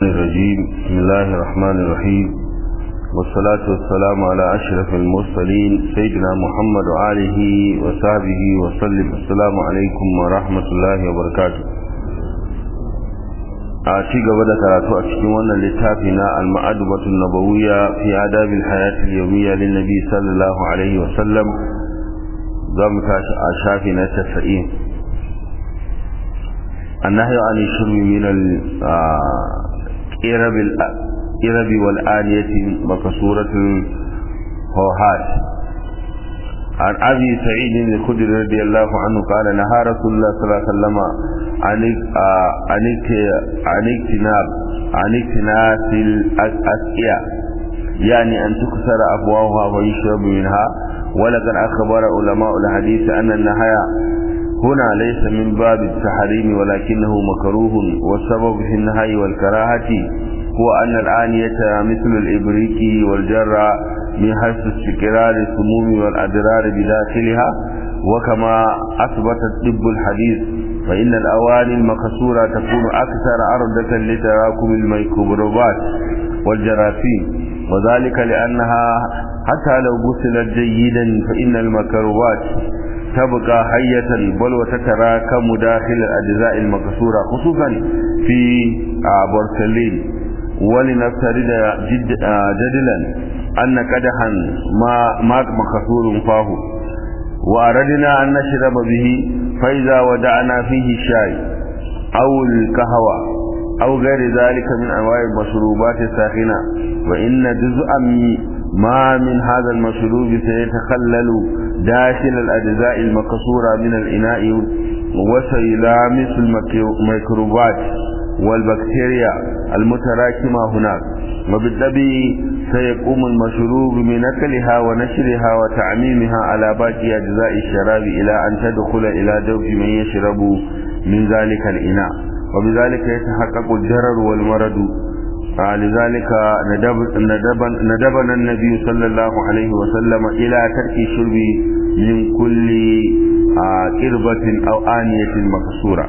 الرجيم بسم الله الرحمن الرحيم والصلاة والسلام على أشرف المرسلين سيدنا محمد وآله وصحبه وسلم السلام عليكم ورحمة الله وبركاته أتي قبل ثلاثة أشكونا لتافنا المعدبة النبوية في آداب الحياة اليومية للنبي صلى الله عليه وسلم ضمت أشافنا التسعين النهي عن الشرب من الإرب الإرب والآنية مكسورة الفوهات عن أبي سعيد الخدري رضي الله عنه قال نهى رسول الله صلى الله عليه وسلم عن عن اجتناب عن اجتناس الأسقية يعني أن تكسر أفواهها ويشرب منها ولقد أخبر علماء الحديث أن النهي هنا ليس من باب التحريم ولكنه مكروه والسبب في النهي والكراهة هو أن الآنية مثل الإبريق والجرة من حيث استقرار السموم والأضرار بداخلها وكما أثبت الطب الحديث فإن الأواني المكسورة تكون أكثر عرضة لتراكم الميكروبات والجراثيم وذلك لأنها حتى لو غسلت جيدا فإن الميكروبات تبقى حية بل وتتراكم داخل الأجزاء المكسورة خصوصا في بورسلين ولنفترض جد جدلا أن قدحا ما ما مكسور فاه وأردنا أن نشرب به فإذا ودعنا فيه الشاي أو القهوة أو غير ذلك من أنواع المشروبات الساخنة وإن جزءا ما من هذا المشروب سيتخلل داخل الأجزاء المكسورة من الإناء وسيلامس الميكروبات والبكتيريا المتراكمة هناك وبالطبع سيقوم المشروب بنقلها ونشرها وتعميمها على باقي أجزاء الشراب إلى أن تدخل إلى جوف من يشرب من ذلك الإناء وبذلك يتحقق الضرر والمرض لذلك ندب ندب ندبنا النبي صلى الله عليه وسلم إلى ترك الشرب من كل قربة أو آنية مكسورة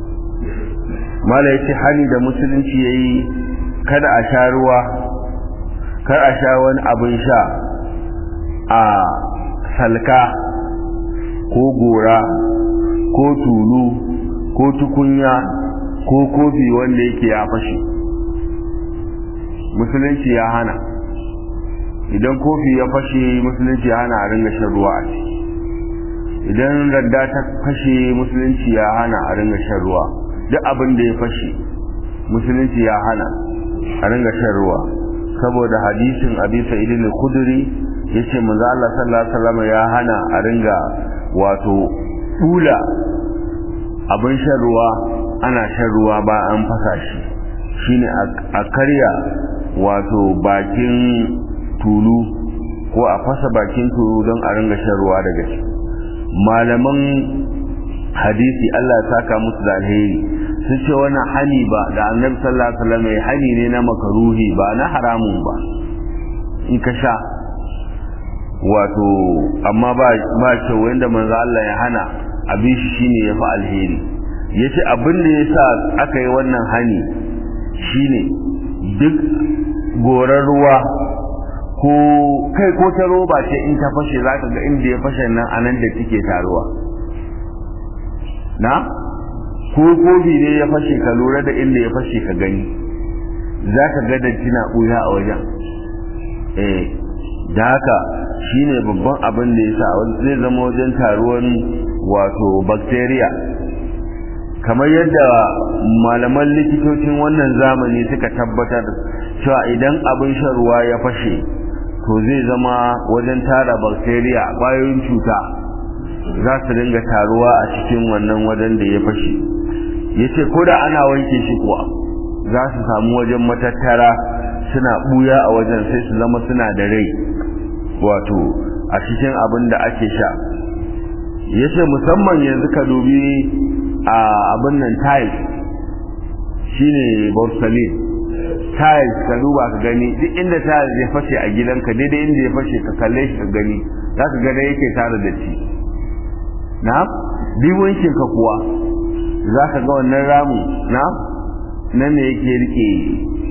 ما لا يتحني da musulunci yayi kada a sha ruwa kar a sha wani abin sha a salka ko gora ko tulu ko tukunya ko kofi wanda yake ya fashe musulunci ya hana idan kofi ya fashe musulunci ya hana a ringa shan ruwa a ciki idan radda ta fashe musulunci ya hana a ringa shan ruwa duk abin da ya fashe musulunci ya hana a ringa shan ruwa saboda hadisin abi sa'id al-khudri yace manzo Allah sallallahu alaihi wasallam ya hana a ringa wato dula abin shan ruwa ana shan ruwa ba an fasa shi shine a karya wato bakin tulu ko a fasa bakin tulu don a ringa shan ruwa daga shi malaman hadisi Allah ya saka musu da alheri sun ce wannan hani ba da annabi sallallahu alaihi wasallam ya hani ne na makaruhi ba na haramun ba in ka sha wato amma ba ba ce wanda manzo Allah ya hana abin shi shine yafi alheri yace abin da yasa aka yi wannan hani shine duk goran ruwa ko kai ko ta roba ce in ta fashe zaka ga inda ya fashe nan anan da take taruwa na ko kofi ne ya fashe ka lura da inda ya fashe ka gani zaka ga da tina buya a wajen eh da haka shine babban abin da yasa zai zama wajen taruwan wato bacteria kamar yadda malaman likitocin wannan zamani suka tabbatar cewa idan abin shan ruwa ya fashe to zai zama wajen tara bacteria ƙwayoyin cuta za su dinga taruwa a cikin wannan wajen da ya fashe ya ce ko da ana wanke shi kuwa za su samu wajen matattara suna ɓuya a wajen sai su zama suna da rai wato a cikin abin da ake sha ya ce musamman yanzu ka dubi a abin nan tiles shine borsalin tiles ka duba ka gani duk inda tiles ya fashe a gidanka daidai inda ya fashe ka kalle shi ka gani za ka ga yake tare da ci na biwancin ka kuwa za ka ga wannan ramu na nan ne yake rike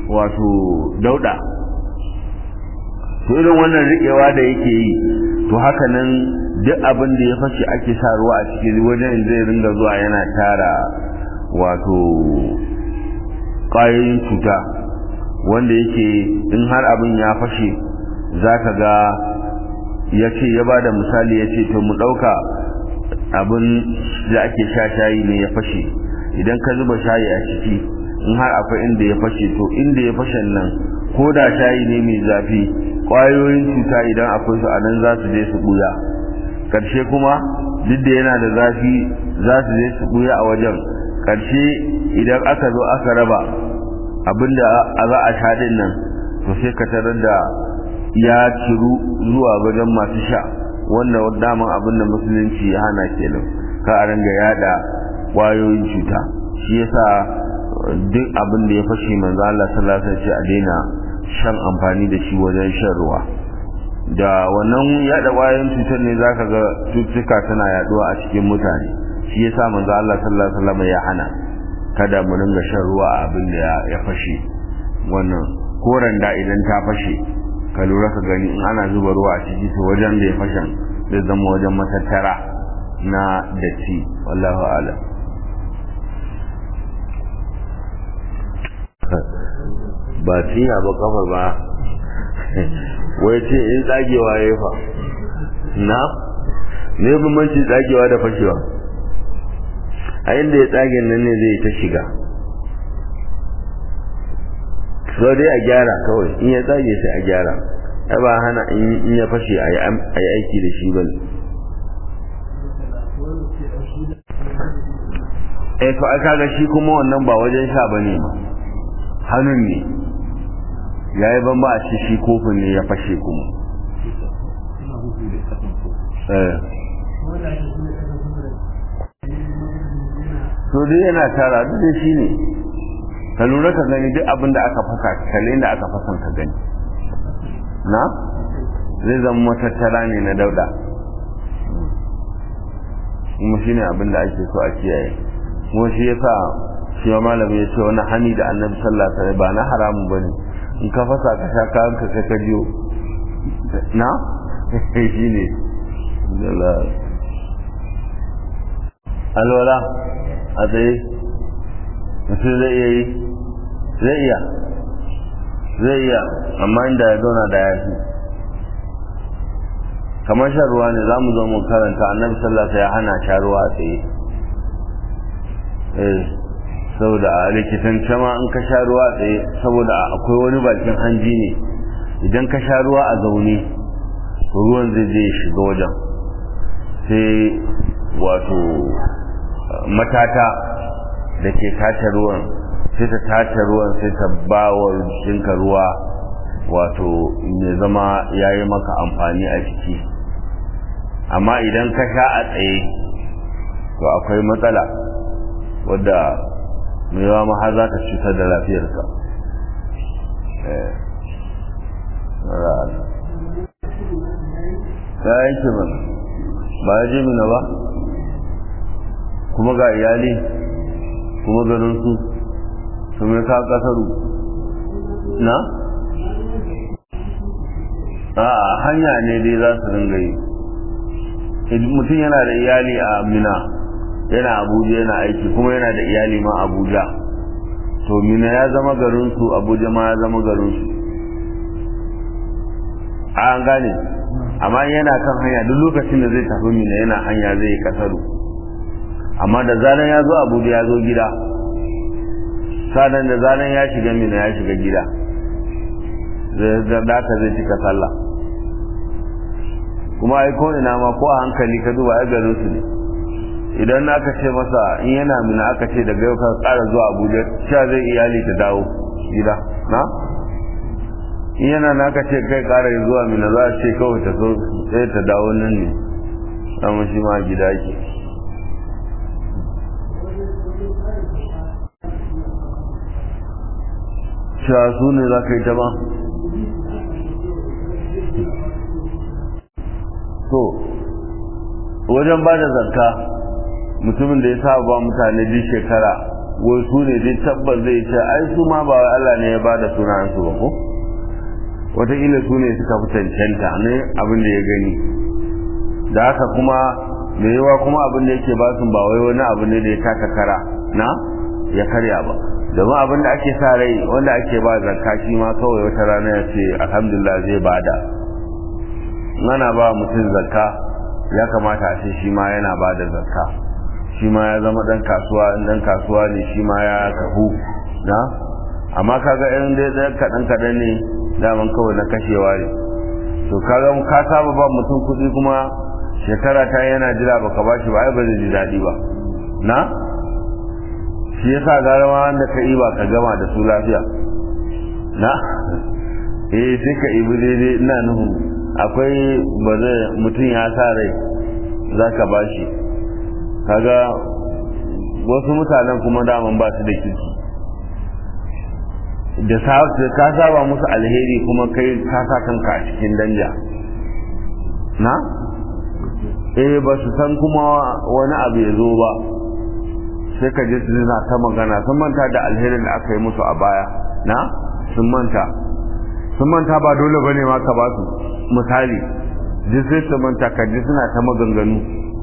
wato dauda to irin wannan riƙewa da yake yi to haka nan duk abin da ya fashe ake sa ruwa a cikin wajen zai ringa zuwa yana tara wato ƙwayoyin cuta wanda yake in har abin ya fashe za ka ga ya ce ya ba da misali ya ce to mu ɗauka abin da ake sha shayi ne ya fashe idan ka zuba shayi a ciki in har akwai inda ya fashe to inda ya fashe nan ko da shayi ne mai zafi ƙwayoyin cuta idan akwai su a nan za su je su ɓuya ƙarshe kuma duk da yana da zafi za su je su ɓuya a wajen ƙarshe idan aka zo aka raba abinda za a sha din nan to sai ka tarar da ya ciru zuwa wajen masu sha wanda daman abin da musulunci ya hana kenan ka a ringa yada kwayoyin cuta shi yasa duk abin da ya fashe manzo Allah sallallahu alaihi wasallam a daina shan amfani da shi wajen shan ruwa da wannan yada kwayoyin cutar ne zaka ga cututtuka tana yaduwa a cikin mutane shi yasa manzo Allah sallallahu alaihi wasallam ya hana kada mu ringa shan ruwa a abin da ya fashe wannan koran da idan ta fashe ka lura ka gani in ana zuba ruwa a ciki to wajen da ya fashen zai zama wajen matattara na datti wallahu alam ba tiya ba kafa ba wai ce in tsagewa ya fa na ne bambanci tsagewa da fashewa a inda ya tsage nan ne zai ta shiga so dai a gyara kawai in ya tsage sai a gyara ai ba hana in ya fashe a yi aiki da shi bane eh to aka ga shi kuma wannan ba wajen sha bane ma hannun ne yayi ban ba a ci shi kofin ne ya fashe kuma eh to dai yana tara duk da shi ne ka lura ka gani duk abin da aka fasa kalle da aka fasan ka gani na zai zama matattara ne na dauda kuma shine abin da ake so a kiyaye kuma shi yasa shi ma malami ya ce wani hani da annabi sallallahu alaihi wasallam ba na haramun bane in ka fasa ka sha kayan ka sai ka jiyo na shine alwala a tsaye mutum zai iya yi zai iya zai iya amma inda ya zauna da yafi kamar shan ruwa ne za mu zo mu karanta annabi sallallahu ya hana sha ruwa a tsaye eh saboda a likitance ma in ka sha ruwa a tsaye saboda akwai wani bakin hanji ne idan ka sha ruwa a zaune ruwan zai je shiga wajen sai wato matata da ke tace ruwan sai ta tace ruwan sai ta ba wa jikinka ruwa wato mai zama ya yi maka amfani a jiki amma idan ka sha a tsaye to akwai matsala wadda mai yawa ma har za ka cutar da lafiyarka ya yanke mana ba ya je mina ba kuma ga iyali kuma ganin su su mai ka kasaru na? a hanya ne dai za su ringa yi mutum yana da iyali a mina yana abuja yana aiki kuma yana da iyali ma abuja to mina ya zama garinsu abuja ma ya zama garinsu an gane amma yana kan hanya duk lokacin da zai tafi mina yana hanya zai yi kasaru amma da zanen ya zo abuja ya zo gida sanan da zanen ya shiga mina ya shiga gida da ka zai cika sallah kuma ai ko ina ma ko a hankali ka duba ai garin su ne idan aka ce masa in yana mina aka ce daga yau ka tsara zuwa abuja sha zai iyali ta dawo gida na in yana na aka ce kai kara zuwa mina za a ce kawai ta so sai ta dawo nan ne amma shi ma gida ke sha su ne za ka yi ta ba to wajen ba da zakka mutumin da ya saba ba mutane duk shekara wai su ne dai tabbas zai ce ai su ma ba Allah ne ya ba da sunayen su ba ko wataƙila su ne suka fi cancanta ne abin da ya gani da haka kuma mai yawa kuma abin da yake ba su ba wai wani abu ne da ya taka kara na ya karya ba domin abin da ake sa rai wanda ake ba zakka shi ma kawai wata rana ya ce alhamdulillah zai bada ana ba mutum zakka ya kamata a ce shi ma yana ba da zakka shi ma ya zama dan kasuwa dan kasuwa ne shi ma ya kahu na amma kaga irin dai dan kadan kadan ne daman kawai na kashewa ne to kaga ka saba ba mutum kuɗi kuma shekara ta yana jira baka bashi ba ai ba zai ji daɗi ba na shi yasa gara ma wanda ka iba ka gama da su lafiya na eh sai ka ibi daidai ina nuhu akwai ba zai mutum ya sa rai za ka bashi kaga wasu mutanen kuma daman ba su da kirki da ka saba musu alheri kuma kai ka sa kanka a cikin danja na eh ba su san kuma wani abu ya zo ba sai ka ji suna ta magana sun manta da alherin da aka yi musu a baya na sun manta sun manta ba dole bane ma ka ba su misali ji sai su manta ka ji suna ta maganganu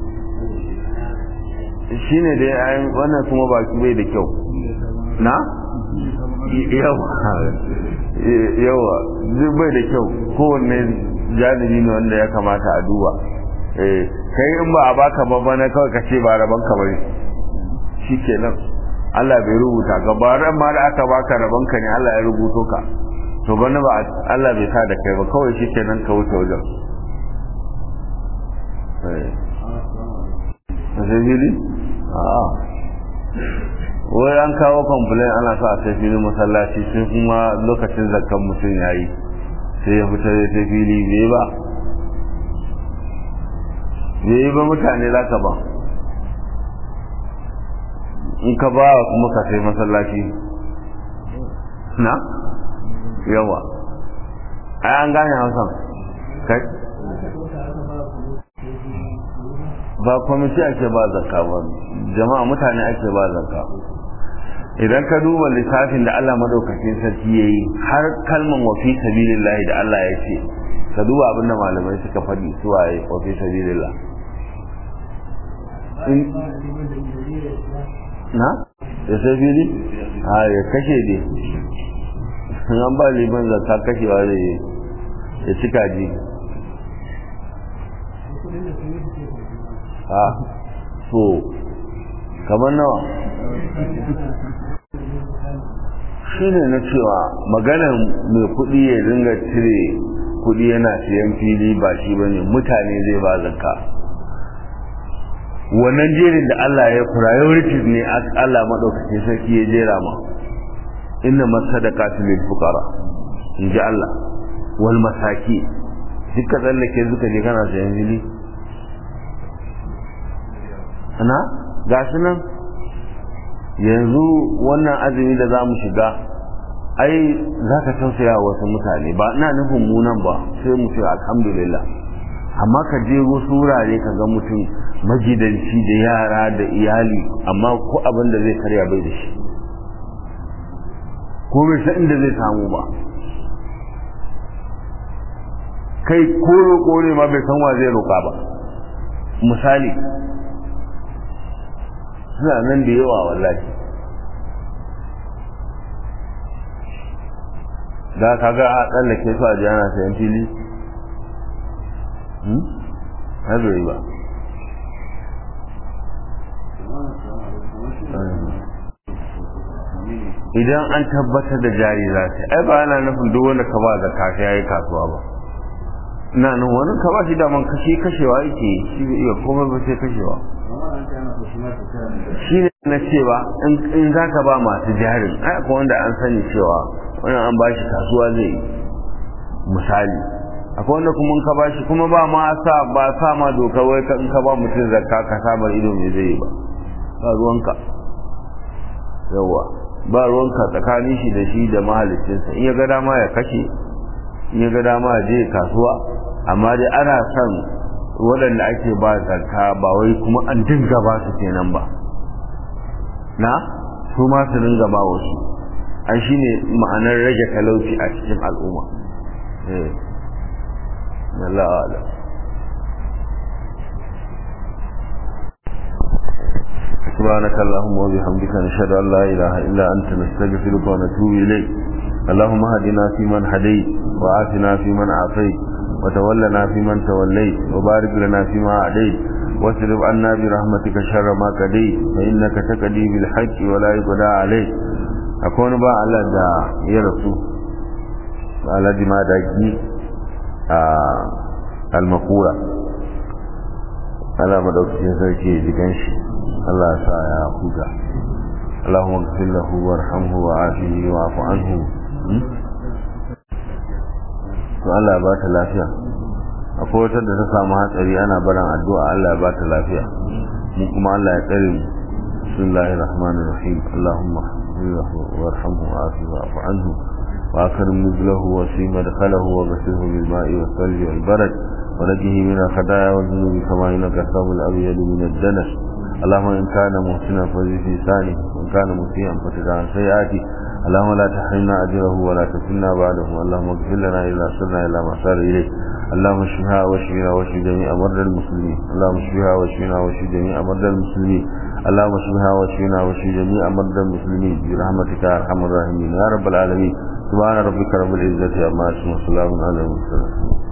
shine da yayin wannan kuma baki bai da kyau na yawa yawa duk bai da kyau kowanne janibi ne wanda ya kamata a duba eh kai in ba a baka ba bana kawai ka ce ba rabon ka bane shikenan Allah bai rubuta ka ba ran ma da aka baka rabon ka ne Allah ya rubuto ka to bana ba Allah bai sa da kai ba kawai shikenan ka wuce wajen eh sai a'a wai an kawo complain ana sa a sai filin masallaci sai kuma lokacin zakkan mutum ya yi sai ya fita da sai fili bai ba bai yi ba mutane za ka ba in ka ba kuma ka sai masallaci na yawa ai an gane hausan kai ba kwamiti ake ba zakka ba jama'a mutane ake ba zakka idan ka duba lissafin da Allah madaukakin sarki yayi har kalman wa fi sabilillah da Allah ya ce ka duba abin da malamai suka faɗi su waye wa fi sabilillah na ya sabili a ya kashe dai an ba liman zakka kashewa da ya cika ji a so kamar nawa shi ne na cewa maganar mai kudi ya dinga cire kudi yana siyan fili ba shi ba ne mutane zai ba zakka wannan jerin da Allah ya priorities ne Allah maɗaukacin sarki ya jera ma inna masadaqatu lil fuqara in ji Allah wal masaki duka tsallake zuka je kana sayan fili ana ga su nan yanzu wannan azumi da za mu shiga ai za ka tausaya wasu mutane ba ina nufin munan ba sai mu ce alhamdulillah amma ka je wasu wurare ka ga mutum magidanci da yara da iyali amma ko abin da zai karya bai da shi ko bai san inda zai samu ba kai ko roƙo ne ma bai san wa zai roƙa ba misali suna nan da yawa wallahi da ka ga a tsallake su a jana sayan fili har bai ba idan an tabbatar da jari za ta ai ba ana nufin duk wanda ka ba da kashi ya yi kasuwa ba ina nan wani ka ba shi daman kashe kashewa yake shi bai iya komai ba sai kashewa shi ne na cewa in za ka ba masu jarin ai akwai wanda an sani cewa wani an ba shi kasuwa zai yi misali akwai wanda kuma ka ba shi kuma ba ma sa ba sa ma doka wai in ka ba mutum zakka ka samar ido mai zai yi ba ba ruwanka yawa ba ruwanka tsakanin shi da shi da mahalicinsa in ya ga dama ya kashe in ya ga dama ya je kasuwa amma dai ana son waɗanda ake ba zakka ba wai kuma an dinga ba su kenan ba na su ma su ringa ba wasu an shi ne ma'anar rage talauci a cikin al'umma eh Allah ala سبحانك اللهم وبحمدك نشهد ان لا اله الا انت نستغفرك ونتوب اليك اللهم هدنا فيمن هديت وعافنا فيمن عافيت وتولنا فيمن توليت وبارك لنا فيما أعديت واصرف عنا برحمتك شر ما قضيت فإنك تقضي بالحق ولا يقضى عليك أكون با على دا يا رسول على دي ما داكي المقورة على مدوكين سركي جيكنشي الله سا يا خوجا اللهم اغفر له وارحمه وعافه واعف عنه to Allah ba ta lafiya akwai wata da ta samu hatsari ana barin addu'a Allah ba ta lafiya mu kuma Allah ya tsare mu bismillahir rahmanir rahim allahumma warhamhu wa'afi wa'fu anhu wa akrim nuzlahu wa sim madkhalahu wa ghsilhu bil ma'i was thalji wal barad wa najhi min al khataaya wal dhunubi kama yunqa thawbul abyad min ad danas اللهم إن كان محسنا فزي في لسانه وإن كان مسيئا فتدع عن سيئاته اللهم لا تحرمنا أجره ولا تفتنا بعده اللهم اغفر لنا إذا سرنا إلى ما سار إليه اللهم اشفها واشفنا واشف جميع مرضى المسلمين اللهم اشفها واشفنا واشف جميع مرضى المسلمين اللهم اشفها واشفنا واشف جميع مرضى المسلمين برحمتك يا أرحم الراحمين يا رب العالمين سبحان ربك رب العزة عما يصفون وسلام على المرسلين